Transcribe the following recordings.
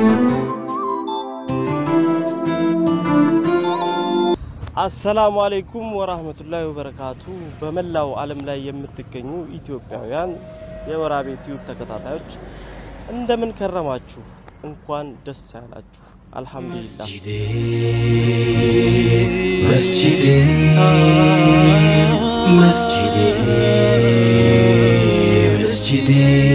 አሰላሙ አሌይኩም ወራህመቱላሂ ወበረካቱ። በመላው ዓለም ላይ የምትገኙ ኢትዮጵያውያን የወራቤ ቲዩብ ተከታታዮች እንደምን ከረማችሁ? እንኳን ደስ ያላችሁ። አልሐምዱሊላህ መስጂዴ መስጂዴ መስጂዴ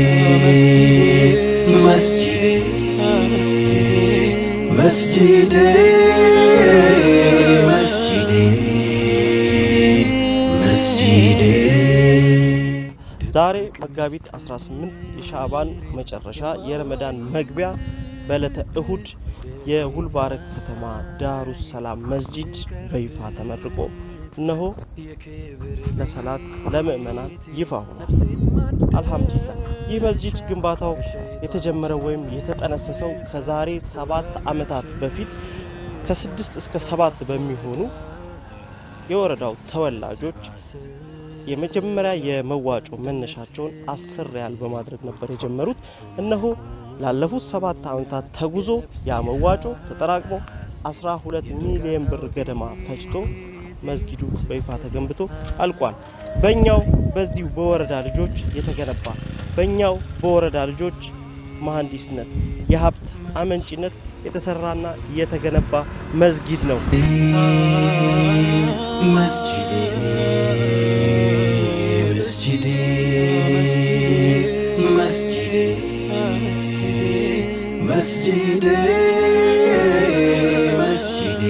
መስጂዴ መስጂዴ መስጂዴ መስጂዴ ዛሬ መጋቢት 18 የሻዕባን መጨረሻ የረመዳን መግቢያ በዕለተ እሁድ የጉልባረግ ከተማ ዳሩ ሰላም መስጂድ በይፋ ተመርቆ እነሆ ለሰላት ለምእመናን ይፋ ሆኗል። አልሐምዱሊላህ ይህ መስጂድ ግንባታው የተጀመረው ወይም የተጠነሰሰው ከዛሬ ሰባት ዓመታት በፊት ከስድስት እስከ ሰባት በሚሆኑ የወረዳው ተወላጆች የመጀመሪያ የመዋጮ መነሻቸውን አስር ሪያል በማድረግ ነበር የጀመሩት። እነሆ ላለፉት ሰባት ዓመታት ተጉዞ ያ መዋጮ ተጠራቅሞ 12 ሚሊዮን ብር ገደማ ፈጅቶ መስጊዱ በይፋ ተገንብቶ አልቋል። በእኛው በዚሁ በወረዳ ልጆች የተገነባ በእኛው በወረዳ ልጆች መሐንዲስነት የሀብት አመንጭነት የተሰራና የተገነባ መስጊድ ነው። መስጂዴ መስጂዴ መስጂዴ መስጂዴ መስጂዴ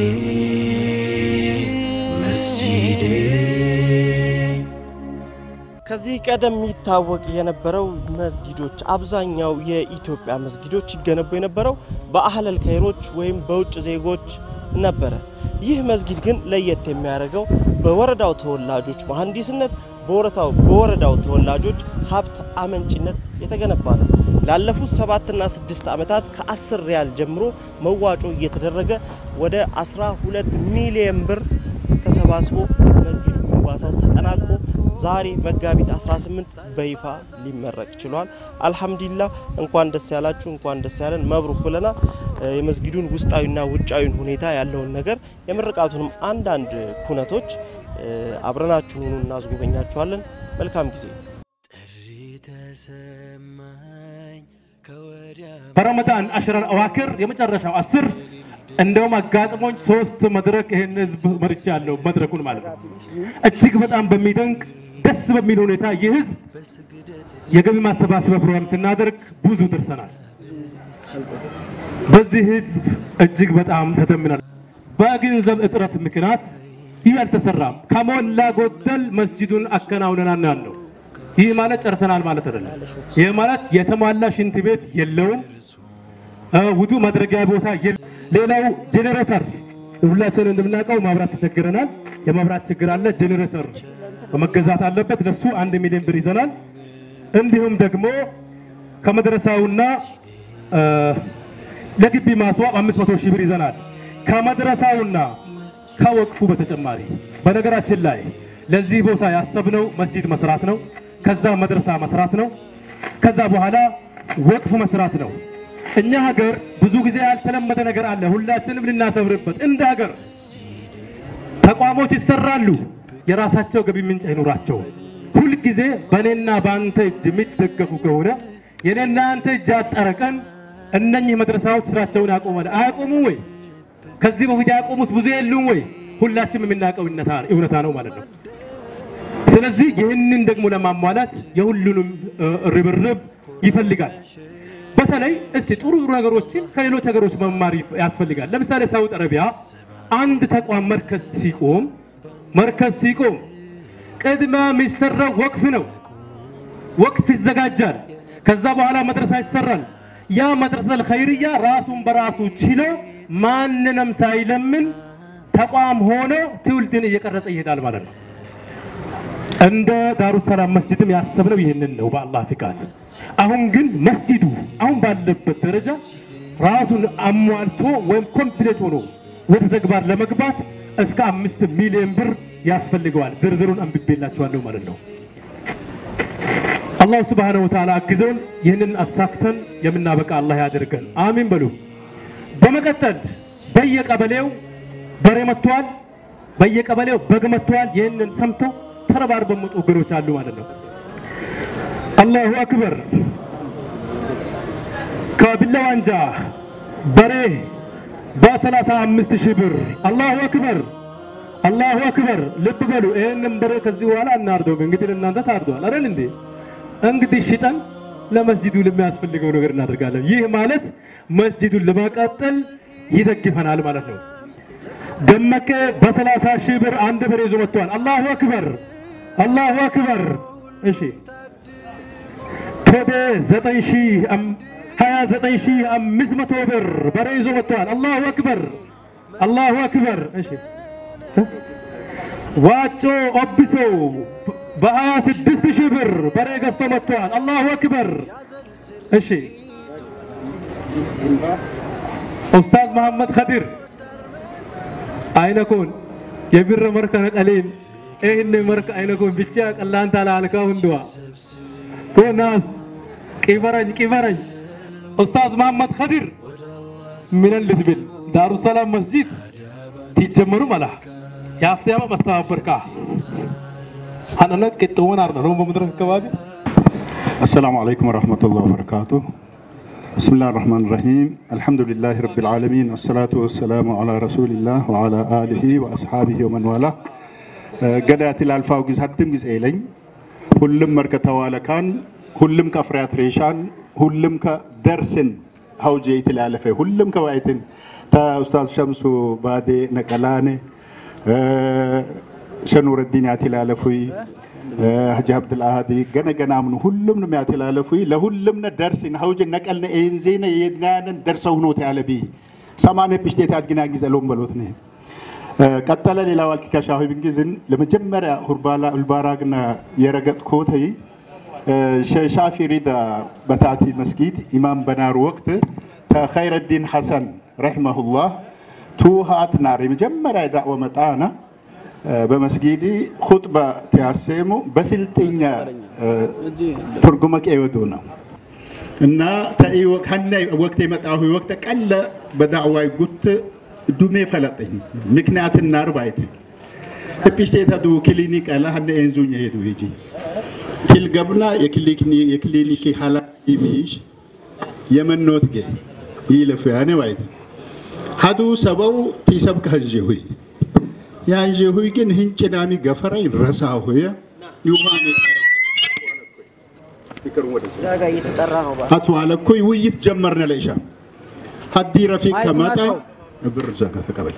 መስጂዴ ከዚህ ቀደም የሚታወቅ የነበረው መስጊዶች አብዛኛው የኢትዮጵያ መስጊዶች ይገነቡ የነበረው በአህለል ከይሮች ወይም በውጭ ዜጎች ነበረ። ይህ መስጊድ ግን ለየት የሚያደርገው በወረዳው ተወላጆች መሐንዲስነት፣ በወረዳው በወረዳው ተወላጆች ሀብት አመንጭነት የተገነባ ነው። ላለፉት ሰባትና ስድስት ዓመታት ከአስር ሪያል ጀምሮ መዋጮ እየተደረገ ወደ 12 ሚሊየን ብር ተሰባስቦ መስጊዱ ግንባታው ተጠናቆ ዛሬ መጋቢት 18 በይፋ ሊመረቅ ችሏል። አልሐምዱሊላህ እንኳን ደስ ያላችሁ፣ እንኳን ደስ ያለን መብሩክ ብለናል። እ የመስጊዱን ውስጣዊና ውጫዊን ሁኔታ ያለውን ነገር የምርቃቱንም አንዳንድ ኩነቶች እ አብረናችሁን ሆኑ እናስጎበኛችኋለን። መልካም ጊዜ። በረመዳን አሽረል አዋክር የመጨረሻው አስር እንደውም አጋጥሞኝ ሶስት መድረክ ይህን ህዝብ መርቻ ያለው መድረኩን ማለት ነው። እጅግ በጣም በሚደንቅ ደስ በሚል ሁኔታ ይህ ህዝብ የገቢ ማሰባሰቢያ ፕሮግራም ስናደርግ ብዙ ደርሰናል። በዚህ ህዝብ እጅግ በጣም ተደምናል። በገንዘብ እጥረት ምክንያት ይህ አልተሰራም። ከሞላ ጎደል መስጂዱን አከናውነናል ያለው ይህ ማለት ጨርሰናል ማለት አይደለም። ይህ ማለት የተሟላ ሽንት ቤት የለውም። ውዱ ማድረጊያ ቦታ የለም። ሌላው ጄኔሬተር ሁላችን እንደምናውቀው ማብራት ተቸግረናል። የመብራት ችግር አለ። ጄኔሬተር መገዛት አለበት። ለሱ አንድ ሚሊዮን ብር ይዘናል። እንዲሁም ደግሞ ከመድረሳውና እ ለግቢ ማስዋብ 500 ሺህ ብር ይዘናል። ከመድረሳውና ከወቅፉ በተጨማሪ በነገራችን ላይ ለዚህ ቦታ ያሰብነው መስጂድ መስራት ነው። ከዛ መድረሳ መስራት ነው። ከዛ በኋላ ወቅፍ መስራት ነው። እኛ ሀገር ብዙ ጊዜ ያልተለመደ ነገር አለ። ሁላችንም ልናሰብርበት እንደ ሀገር ተቋሞች ይሰራሉ፣ የራሳቸው ገቢ ምንጭ አይኖራቸው። ሁልጊዜ በእኔና በአንተ እጅ የሚደገፉ ከሆነ የኔና አንተ እጅ ያጠረ ቀን እነኚህ መድረሳዎች ስራቸውን ያቆማል። አያቆሙ ወይ? ከዚህ በፊት ያቆሙት ብዙ የሉም ወይ? ሁላችንም የምናውቀው እውነታ ነው ማለት ነው። ስለዚህ ይህንን ደግሞ ለማሟላት የሁሉንም እ፣ ርብርብ ይፈልጋል። በተለይ እስቲ ጥሩ ጥሩ ነገሮችን ከሌሎች ሀገሮች መማር ይፍ- ያስፈልጋል። ለምሳሌ ሳውዲ አረቢያ አንድ ተቋም መርከዝ ሲቆም መርከዝ ሲቆም ቅድመ የሚሰራው ወቅፍ ነው። ወቅፍ ይዘጋጃል። ከዛ በኋላ መድረሳ ይሰራል። ያ መድረሰል ኸይርያ ራሱን በራሱ ችሎ ማንንም ሳይለምን ተቋም ሆኖ ትውልድን እየቀረጸ ይሄዳል ማለት ነው። እንደ ዳሩ ሰላም መስጂድም ያሰብነው ይህንን ነው በአላህ ፍቃድ። አሁን ግን መስጂዱ አሁን ባለበት ደረጃ ራሱን አሟልቶ ወይም ኮምፕሌት ሆኖ ወደ ተግባር ለመግባት እስከ አምስት ሚሊዮን ብር ያስፈልገዋል። ዝርዝሩን አንብቤላችኋለሁ ማለት ነው። አላሁ ስብሓነሁ ወተዓላ አግዘውን ይህንን አሳክተን የምናበቃ አላህ ያደርገን። አሚን በሉ። በመቀጠል በየቀበሌው በሬ መጥተዋል፣ በየቀበሌው በግ መጥተዋል። ይህንን ሰምተው ተረባርበው መጡ ወገኖች አሉ ማለት ነው። አላሁ አክበር። ከቢላዋንጃ በሬ በሰላሳ አምስት ሺህ ብር አላሁ አክበር አላሁ አክበር። ልብ በሉ። ይህንን በሬ ከዚህ በኋላ እናርደውም። እንግዲህ ለእናንተ ታርደዋል አይደል እንዴ? እንግዲህ ሽጠን ለመስጂዱ ለሚያስፈልገው ነገር እናደርጋለን። ይህ ማለት መስጂዱን ለማቃጠል ይደግፈናል ማለት ነው። ደመቀ በሰላሳ ሺህ ብር አንድ በሬ ይዞ መጥቷል። አላሁ አክበር አላሁ አክበር። እሺ ቶቤ ዘጠኝ ሺህ ሀያ ዘጠኝ ሺህ አምስት መቶ ብር በሬ ይዞ መጥተዋል። አላሁ አክበር አላሁ አክበር። እሺ ዋጮ ኦቢሶ በሀያ ስድስት ሺህ ብር በሬ ገዝቶ መጥተዋል። አላሁ አክበር። እሺ ኡስታዝ መሐመድ ኸዲር አይነኮን የብር መርከ ነቀሌን ይህን መርከ አይነኮን ብቻ ቀላንታ ላልካ ሁንድዋ ኮናስ ቂበረኝ ቂበረኝ ኡስታዝ መሐመድ ኸዲር ምንን ልትብል ዳሩ ሰላም መስጂድ ትጀመሩ መላ የአፍትያማ መስተባበርካ ሀነነ ቅጥውን አርነ ነው በምድረክ አካባቢ السلام عليكم ورحمة الله وبركاته بسم الله الرحمن الرحيم الحمد لله رب العالمين والصلاة والسلام على رسول الله وعلى آله وأصحابه ومن والاه قدات الألفاو جز هتم جز إيلين ሁሉም መርከተዋለ ካን ሁሉም ከፍርያት ሬሻን ሁሉም ከደርስን ሀውጄ ይትላለፈ ሁሉም ከባይትን ተኡስታዝ ሸምሱ ባዴ ነቀላኔ ሸኑረዲን ያትላለፉይ ሀጂ አብድልአሃዲ ገነ ገናምኑ ሁሉም ነው ያትላለፉይ ለሁሉም ነ ደርሲን ሀውጄ ነቀልነ ኤንዜነ የድናያንን ደርሰው ሁኖት ያለቢ ሰማነ ፒሽቴት አድግና ጊዘሎም በሎት ነ ቀጠለ ሌላ ዋልኪ ከሻሁ ብንጊዝን ለመጀመሪያ ሁርባላ ኡልባራግና የረገጥ ኮተይ ሻፊ ሪዳ በታቲ መስጊድ ኢማም በናሩ ወቅት ተኸይረዲን ሐሰን ረሒመሁላህ ቱሃት ናር የመጀመሪያ ዳዕወ መጣና በመስጊዲ ኹጥባ ቲያሴሙ በስልጥኛ ትርጉመ ቀይወዱ ነው እና ተኢ ሀናይ ወቅት የመጣሁ ወቅት ቀለ በዳዕዋይ ጉት ዱሜ ፈለጠኝ ምክንያት ናር ባይት እፒስቴታ ዱ ክሊኒክ አላ ሀነ ኤንዙኝ ሄዱ ሂጂ ቲል ገብና የክሊኒክ ሀላፊ ሚሽ የመኖት ጌ ይለፉ ያኔ ባይት ሀዱ ሰበው ቲሰብ ከንዤ ሁይ ያንዤ ሁይ ግን ህንጭናሚ ገፈራይ ረሳ ሁየ ይውሃኔ ዛጋ እየተጠራ ነው። ባ አቶ አለኮይ ውይይት ጀመርነ ለኢሻ ሀዲ ረፊቅ ከመጣ ብር ዘጋ ተቀበል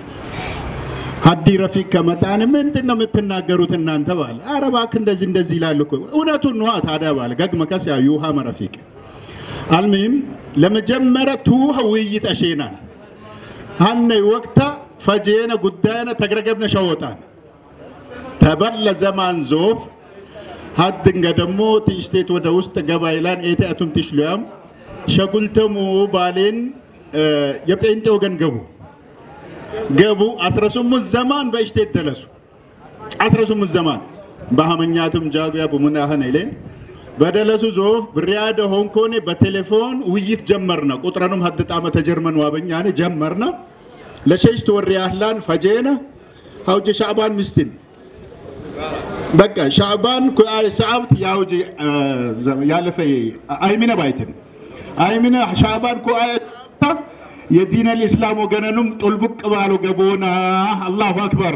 ሀዲ ረፊቅ ከመጣን ምንድን ነው የምትናገሩት እናንተ ባለ ኧረ እባክህ እንደዚህ እንደዚህ ይላሉ እኮ እውነቱን ነዋ ታዲያ ባለ ገግ መከስ ያ ዩሃ መረፊቅ አልሚም ለመጀመሪያ ቱሃ ውይይት አሼናን ሀነይ ወቅታ ፈጄነ ጉዳይነ ተግረገብነ ሸወጣን ተበለ ዘማን ዞፍ ሀድንገ ደግሞ ትሽቴት ወደ ውስጥ ገባይላን ኤቴአቱም ትሽሉያም ሸጉልተሙ ባሌን የጴንጤ ወገን ገቡ ገቡ 18 ዘማን በእሽቴት ደለሱ 18 ዘማን በሀመኛትም ጃጉያ ቡሙናኸን ይሌን በደለሱ ዞ ብሪያደ ሆንኮኔ በቴሌፎን ውይይት ጀመርነ ቁጥረኑም ሀድ ጣመ ተጀርመን ዋበኛኔ ጀመርነ ለሸሽት ወር ያህላን ፈጄነ ሀውጀ ሻዕባን ምስትን በቃ ሻዕባን ኩአይ ሰዓብት ያውጅ ያለፈ አይሚነ ባይትን አይሚነ ሻዕባን ኩአይ ሰዓብታ የዲን አልእስላም ወገነኑም ጡልቡቅ ባሉ ገቦና አላሁ አክበር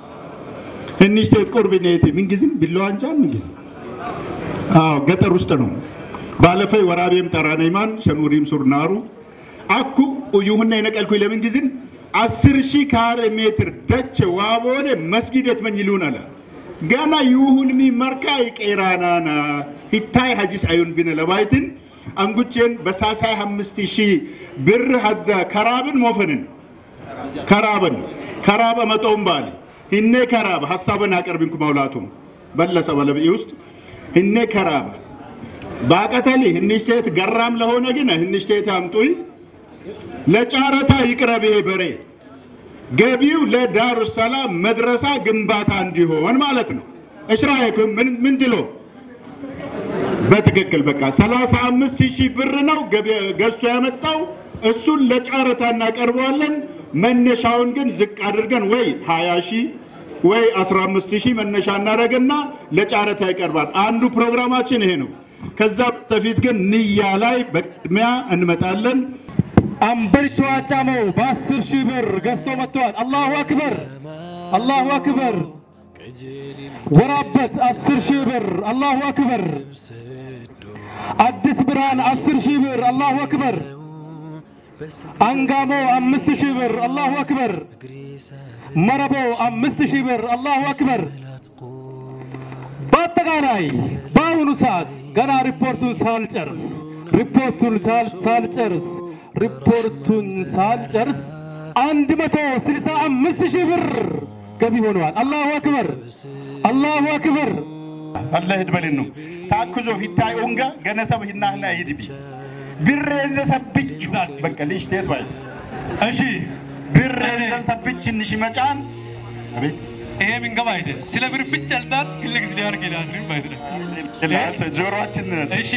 እንሽቴት ቁርቢኔት ምንጊዜም ቢለዋንጃን ምንጊዜም አዎ ገጠር ውስጥ ነው ባለፈይ ወራቤም ጠራነይማን ሸኑሪም ሱርናሩ አኩ ኡዩሁና የነቀልኩ ለምን ጊዜን አስር ሺህ ካሬ ሜትር ደች ዋቦኔ መስጊድ የትመኝሉን አለ ገና ይሁን ሚ መርካ ይቄራናና ሂታይ ሀጂስ አዩን ቢነ ለባይትን አንጉቼን በሳሳይ አምስት ሺህ ብር ሀደ ከራብን ሞፈንን ከራብን ከራበ መጦም ባል ህኔ ከራብ ሀሳብን አቀርብንኩ መውላቱም በለሰ በለብኢ ውስጥ ህኔ ከራብ ባቀተሊ ህንሽቴት ገራም ለሆነ ግን ህንሽቴት አምጡይ ለጨረታ ይቅረብ ይሄ በሬ ገቢው ለዳሩ ሰላም መድረሳ ግንባታ እንዲሆን ማለት ነው። እሽራይኩም ምን ምን ድሎ በትክክል በቃ 35 ሺህ ብር ነው ገዝቶ ያመጣው እሱን ለጨረታ እናቀርበዋለን። መነሻውን ግን ዝቅ አድርገን ወይ 20 ሺህ ወይ 15 ሺህ መነሻ እናደርግና ለጨረታ ይቀርባል። አንዱ ፕሮግራማችን ይሄ ነው። ከዛ በስተፊት ግን ንያ ላይ በቅድሚያ እንመጣለን። አምበልቾ አጫመው በአስር ሺህ ብር ገዝቶ መጥተዋል። አላሁ አክበር አላሁ አክበር። ወራበት አስር ሺህ ብር አላሁ አክበር። አዲስ ብርሃን አስር ሺህ ብር አላሁ አክበር። አንጋሞ አምስት ሺህ ብር አላሁ አክበር። መረቦ አምስት ሺህ ብር አላሁ አክበር። በአጠቃላይ በአሁኑ ሰዓት ገና ሪፖርቱን ሳልጨርስ ሪፖርቱን ሳል- ሳልጨርስ ሪፖርቱን ሳልጨርስ አንድ መቶ ስልሳ አምስት ሺህ ብር ገቢ ሆነዋል። አላሁ አክበር አላሁ አክበር። አላህ ይድበልን ነው ታክዞ ፊታይ ኡንጋ ገነሰብ ሂናህና ይድቢ ብሬንዘ ሰብች በቃ ልሽቴት ባይ እሺ ብሬንዘ ሰብች እንሽ መጫን አቤት ይሄ ምንገባ አይደል? ስለ ብር ብቻ ልጣል ክልግ ሊያርግ ይላል ማለት ነው። ጆሮአችን እሺ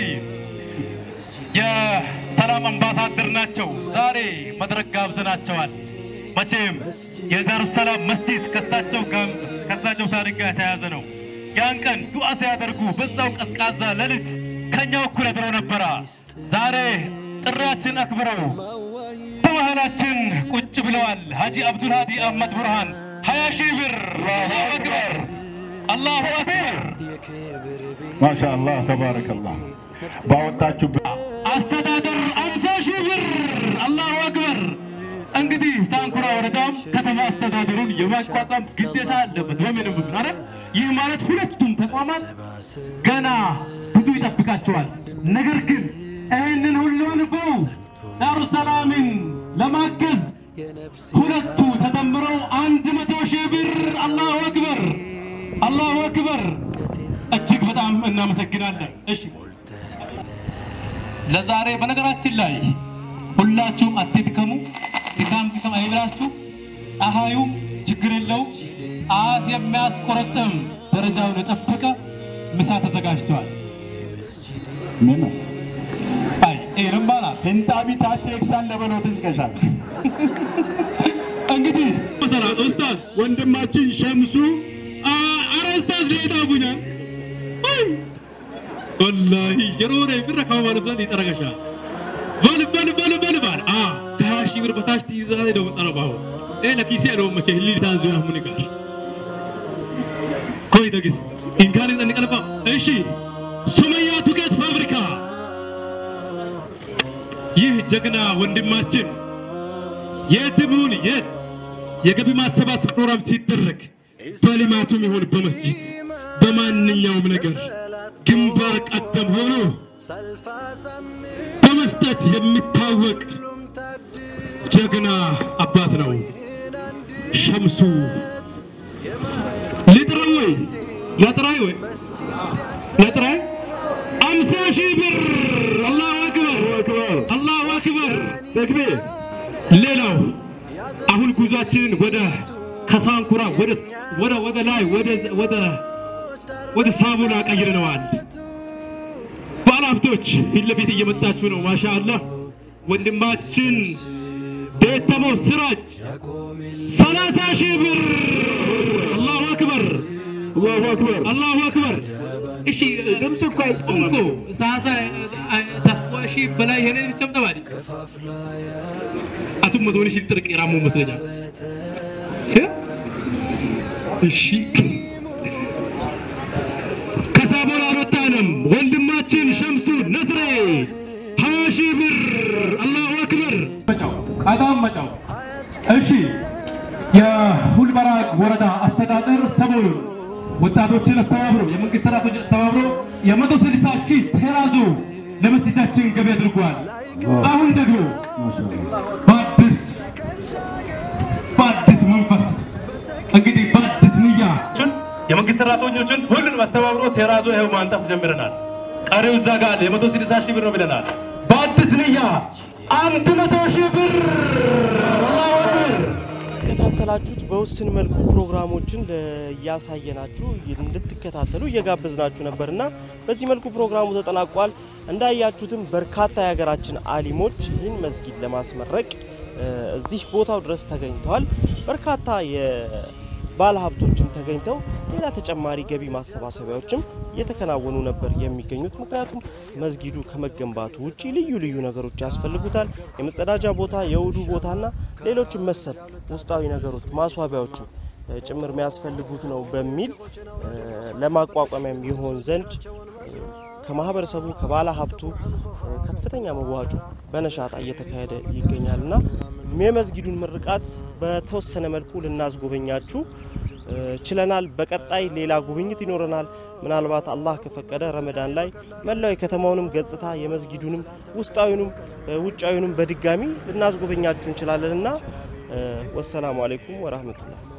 የሰላም አምባሳደር ናቸው። ዛሬ መድረክ ጋብዘናቸዋል። መቼም የዳሩ ሰላም መስጂድ ከሳቸው ጋር ከሳቸው ታሪክ ጋር የተያያዘ ነው። ያን ቀን ዱዓ ሲያደርጉ በዛው ቀዝቃዛ ሌሊት ከኛው እኩል አድረው ነበረ። ዛሬ ጥሪያችን አክብረው በመሃላችን ቁጭ ብለዋል። ሀጂ አብዱልሃዲ አህመድ ቡርሃን ሀያ ሺህ ብር አላሁ አክበር አላሁ አክበር ማሻአላህ ተባረከላህ ባወጣችሁ አስተዳደር አምሳ ሺህ ብር አላሁ አክበር። እንግዲህ ሳንኩራ ወረዳም ከተማ አስተዳደሩን የማቋቋም ግዴታ አለበት በምንም ምክንያት ይህ ማለት ሁለቱም ተቋማት ገና ብዙ ይጠብቃቸዋል። ነገር ግን ይህንን ሁሉ አልፈው ዳሩ ሰላምን ለማገዝ ሁለቱ ተደምረው አንድ መቶ ሺህ ብር አላሁ አክበር አላሁ አክበር። እጅግ በጣም እናመሰግናለን። እሺ ለዛሬ በነገራችን ላይ ሁላችሁም አትድከሙ፣ ድካም ድካም አይብላችሁ። ፀሐዩ ችግር የለው አፍ የሚያስቆረጥም ደረጃውን የጠበቀ ምሳ ተዘጋጅተዋል። ምን አይ ይህንም ባላ ሂንጣቢ ታቴ ኤክሳን ለበሎት ዝገሻል እንግዲህ መሰራት ኡስታዝ ወንድማችን ሸምሱ አ- አረ ኡስታዝ ሌዳ ቡኛ ወላሂ የሮረ ብር ከማማሩ ዘንድ ይጠረገሻ በል በል በል በል ባል አ ከሀያ ሺህ ብር በታች ትይዛ ነው ጠረባው ኤ ለኪሴ ነው መቼ ህሊል ታንዞ ያሙን ጋር ኮይ ደግስ ኢንካን እንቀልባ እሺ ሱመያ ዱቄት ፋብሪካ ይህ ጀግና ወንድማችን የትም ይሁን የት የገቢ ማሰባሰብ ፕሮግራም ሲደረግ በልማቱም ይሁን በመስጂድ በማንኛውም ነገር ግንባር ቀደም ሆኖ በመስጠት የሚታወቅ ጀግና አባት ነው ሸምሱ። ልጥራው ወይ ለጥራይ ወይ ለጥራይ አምሳ ሺህ ብር አላሁ አክበር አላሁ አክበር ተክቢር። ሌላው አሁን ጉዟችንን ወደ ከሳንኩራ ወደ ወደ ወደ ላይ ወደ ወደ ወደ ሳቡላ ቀይረነዋል። ባለሀብቶች ፊት ለፊት እየመጣችሁ ነው። ማሻአላህ ወንድማችን ቤተሞ ስራጅ ሰላሳ ሺህ ብር አላሁ አክበር አላሁ አክበር አላሁ አክበር። እሺ ድምፅ እኮ አይጽፉም ሳሳ ተቅዋ ሺህ በላይ ሄነ ብቻም ተባዲ አቱም መቶኒ ሺህ ጥርቅ የራሙ መስለኛል። እሺ ከሳቦን አልወጣንም። ወንድማችን ሸምሱ ነስሬ ሀያ ሺህ ብር አላሁ አክበር። ቀዳም መጫው እሺ። የሁልበራ ወረዳ አስተዳደር ሰሞኑን ወጣቶችን አስተባብሮ የመንግስት ሰራተኞች አስተባብሮ የመቶ ስልሳ ሺህ ቴራዞ ለመስጂዳችን ገቢ አድርጓል። አሁን ደግሞ በአዲስ በአዲስ መንፈስ እንግዲህ በአዲስ ንያ የመንግስት ሰራተኞችን ሁሉንም አስተባብሮ ቴራዞ ይኸው ማንጠፍ ጀምረናል። ቀሪው እዛ ጋር አለ። የመቶ ስልሳ ሺህ ብር ነው ብለናል። በአዲስ ንያ አንድ መቶ ሺህ ብር አላሁ አክበር። እንደተከታተላችሁት በውስን መልኩ ፕሮግራሞችን እያሳየናችሁ እንድትከታተሉ እየጋበዝናችሁ ነበርና በዚህ መልኩ ፕሮግራሙ ተጠናቋል። እንዳያችሁትም በርካታ የሀገራችን አሊሞች ይህን መስጊድ ለማስመረቅ እ፣ እዚህ ቦታው ድረስ ተገኝተዋል። በርካታ የባለ ሀብቶችም ተገኝተው ሌላ ተጨማሪ ገቢ ማሰባሰቢያዎችም እየተከናወኑ ነበር የሚገኙት። ምክንያቱም መስጊዱ ከመገንባቱ ውጪ ልዩ ልዩ ነገሮች ያስፈልጉታል። የመጸዳጃ ቦታ፣ የውዱ ቦታና ሌሎችም መሰል ውስጣዊ ነገሮች ማስዋቢያዎችም እ፣ ጭምር የሚያስፈልጉት ነው በሚል እ፣ ለማቋቋሚያም ይሆን ዘንድ እ፣ ከማህበረሰቡ ከባለ ሀብቱ እ፣ ከፍተኛ መዋጮ በነሻጣ እየተካሄደ ይገኛል እና የመስጊዱን ምርቃት በተወሰነ መልኩ ልናስጎበኛችሁ እ፣ ችለናል። በቀጣይ ሌላ ጉብኝት ይኖረናል። ምናልባት አላህ ከፈቀደ ረመዳን ላይ መላው የከተማውንም ገጽታ የመስጊዱንም ውስጣዊንም እ፣ ውጫዊንም በድጋሚ ልናስጎበኛችሁ እንችላለንና እ፣ ወሰላሙ አሌይኩም ወራህመቱላህ